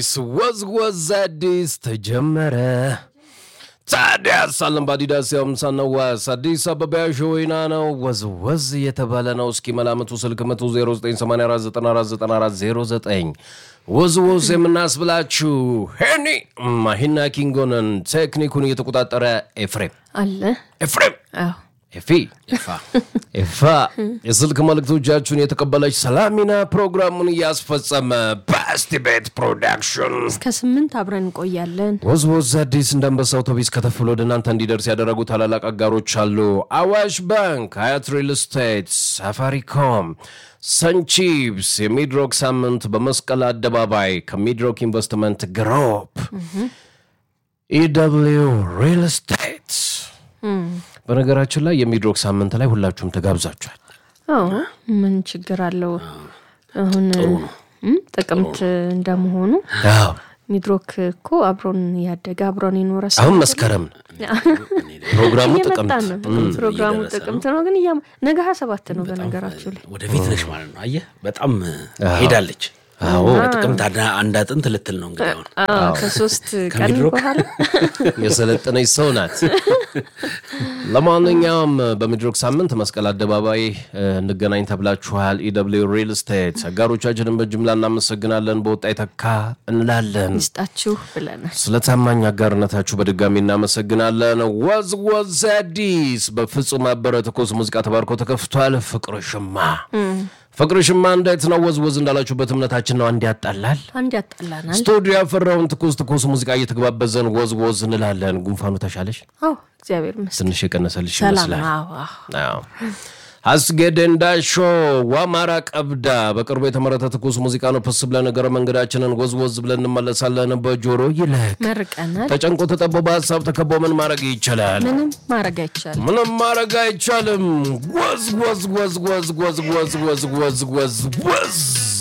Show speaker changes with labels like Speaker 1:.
Speaker 1: አዲስ ወዝ ወዝ አዲስ ተጀመረ። ታዲያስ አለም በአዲዳስ ያምሳነዋስ አዲስ አበባ ሾይና ነው። ወዝ ወዝ እየተባለ ነው። እስኪ መላምቱ ስልክ መቶ 0984949409 ወዝ ወዝ የምናስብላችሁ ሄኒ ማሂና ኪንጎንን ቴክኒኩን እየተቆጣጠረ ኤፍሬም
Speaker 2: አለ
Speaker 1: ኤፍሬም
Speaker 2: አዎ
Speaker 1: ኤፊ ኤፋ የስልክ መልእክቶቻችሁን የተቀበለች ሰላሚና ፕሮግራሙን እያስፈጸመ በስቲ ቤት ፕሮዳክሽን
Speaker 2: እስከ ስምንት አብረን እንቆያለን።
Speaker 1: ወዝ ወዝ አዲስ እንደ አንበሳ አውቶቢስ ከተፍሎ ወደ እናንተ እንዲደርስ ያደረጉ ታላላቅ አጋሮች አሉ። አዋሽ ባንክ፣ ሀያት ሪል ስቴት፣ ሳፋሪኮም፣ ሰንቺፕስ፣ የሚድሮክ ሳምንት በመስቀል አደባባይ ከሚድሮክ ኢንቨስትመንት ግሩፕ፣ ኢደብሊው ሪል ስቴት። በነገራችን ላይ የሚድሮክ ሳምንት ላይ ሁላችሁም ተጋብዛችኋል።
Speaker 2: አዎ ምን ችግር አለው? አሁን እም፣ ጥቅምት እንደመሆኑ
Speaker 1: አዎ
Speaker 2: ሚድሮክ እኮ አብሮን ያደገ አብሮን የኖረ ሰው
Speaker 1: አሁን መስከረም ነው ፕሮግራሙ
Speaker 2: እየመጣ
Speaker 1: ጥቅምት
Speaker 2: ነው። ፕሮግራሙ ጥቅምት ነው፣ ግን እያ- ነገ ሀያ ሰባት ነው በነገራችሁ ላይ
Speaker 3: ወደፊት ነሽ ማለት ነው። አየህ በጣም ሄዳለች። ጥቅምት አንድ- አንድ አጥንት ልትል ነው እንግዲህ አሁን
Speaker 2: አዎ፣ ከሶስት ቀን
Speaker 3: ከሚድሮክ
Speaker 2: በኋላ
Speaker 1: የሰለጠነች ሰው ናት። ለማንኛውም በሚድሮክ ሳምንት መስቀል አደባባይ እ፣ እንገናኝ ተብላችኋል። ኢደብሊው ሪል ስቴት አጋሮቻችንን በጅምላ እናመሰግናለን። በወጣ የተካ እንላለን።
Speaker 2: ይስጣችሁ ብለናል።
Speaker 1: ስለ ታማኝ አጋርነታችሁ በድጋሚ እናመሰግናለን። ወዝ ወዝ አዲስ በፍጹም አበረ ትኩስ ሙዚቃ ተባርኮ ተከፍቷል። ፍቅር ሽማ ፍቅር ሽማ እንዴት ነው? ወዝ ወዝ እንዳላችሁበት እምነታችን ነው። አንድ ያጣላል
Speaker 2: አንድ ያጣላናል።
Speaker 1: ስቱዲዮ ያፈራውን ትኩስ ትኩስ ሙዚቃ እየተግባበዘን ወዝ ወዝ እንላለን። ጉንፋኑ ተሻለሽ?
Speaker 2: አዎ እግዚአብሔር ይመስገን
Speaker 1: ትንሽ የቀነሰልሽ
Speaker 2: ሰላም
Speaker 1: ይመስላል።
Speaker 2: ነው። አዎ አዎ።
Speaker 1: አዎ። አስጌደ እንዳሾ ዋማራ ቀብዳ በቅርቡ የተመረተ ትኩስ ሙዚቃ ነው። ፕስ ብለን ነገረ መንገዳችንን ወዝ ወዝ ብለን እንመለሳለን። በጆሮ ይለቅ
Speaker 2: መርቀናል።
Speaker 1: ተጨንቆ ተጠቦ በሀሳብ ተከቦ ምን ማድረግ ይቻላል?
Speaker 2: ምንም ማድረግ አይቻልም።
Speaker 1: ምንም ማድረግ አይቻልም። ወዝ ወዝ ወዝ ወዝ ወዝ ወዝ ወዝ ወዝ ወዝ ወዝ